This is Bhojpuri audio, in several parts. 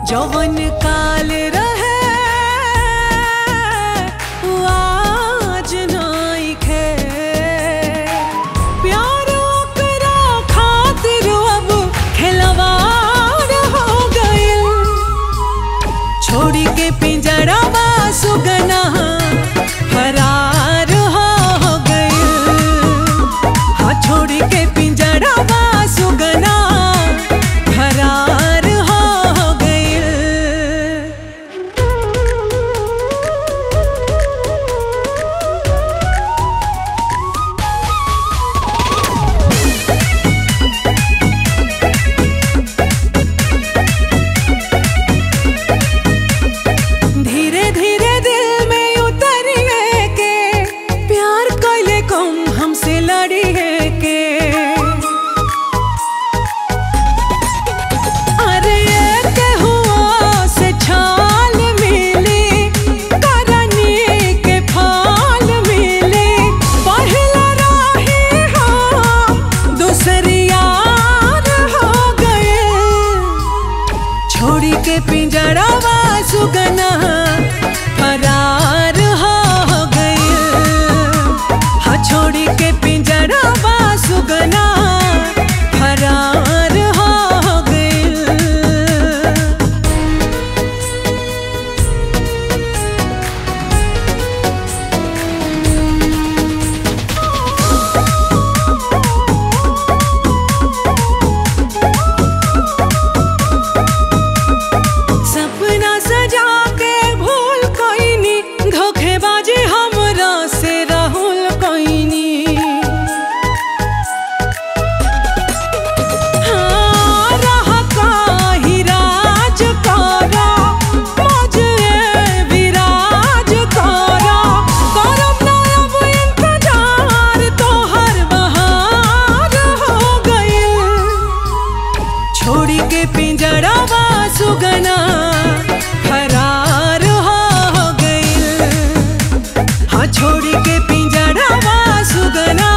जवन काल रहे उ आज नइखे प्यार ओकरा खातिर अब खिलवाड़ हो गइल छोड़ी के पिंजड़वा सुगना फरार हो गइल हाँ छोड़ी के पिंजड़वा सुगना फरार हो गइल धीरे धीरे दिल में उतरिए के प्यार कैले कम हमसे लड़िए के अरे ये केहुआ से छाल मिली करनी के फाल मिली पहला राही हम दूसरी यार हो गए छोड़ी के पिंजड़वा सुगना फरार हो गई हाँ छोड़ी के पिंजड़वा सुगना फरार हो गई सपना सजा के भूल कोइनी धोखेबाजी हमरा से राहुल कोइनी हाँ, रहा काही राज करा, मौजे विराज करा। करब ना अब इंतजार, तोहर बहार हो गइल। छोड़ी के पिंजड़वा सुगना फरार हो गइल हाँ छोड़ी के पिंजड़वा सुगना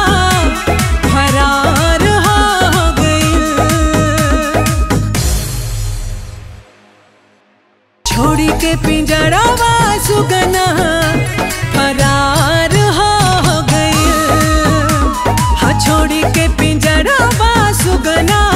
फरार हो गइल छोड़ी के पिंजड़वा सुगना फरार हो गइल हाँ छोड़ी के पिंजड़वा सुगना